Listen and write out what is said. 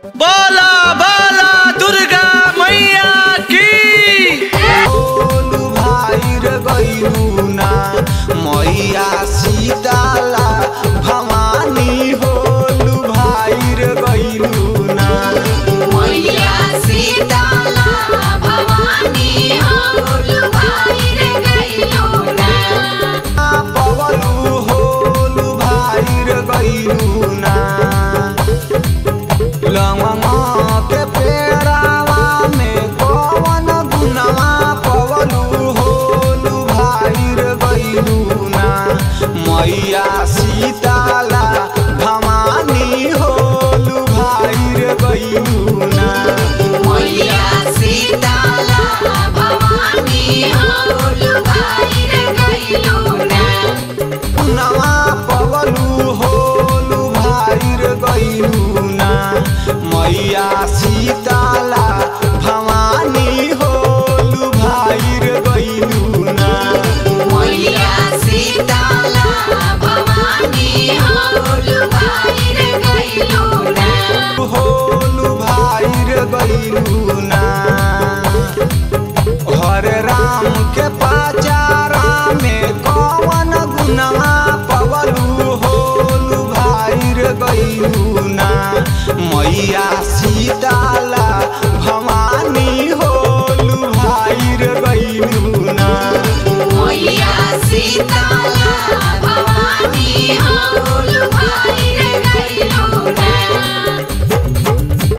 बोला बोला दुर्गा मैया की बोलू भाई रे गईलू ना मैया सीताला भवानी होलू भाई रे गईलू ना मैया सीताला भवानी होलू भाई रे गइलू ना पवलू होलू भाई रे गईलू ना लंगवा के पेड़ावा में कवन गुनवा पवलू होलू भाई रे गईलू ना मैया सीताला भवानी होलू भाई रे गईलू ना मैया सीताला भवानी होलू भाई रे गइलू ना नवा पवलू होलू भाई रे गईलू ना मैया सीताला भवानी होलू भाई रे गईलू ना मैया सीताला भवानी होलू भाई रे गइलू ना होलू भाई रे गईलू ना हरे राम के पाचारा में कवन गुनवा पवलू होलू भाई रे गईलू ना मैया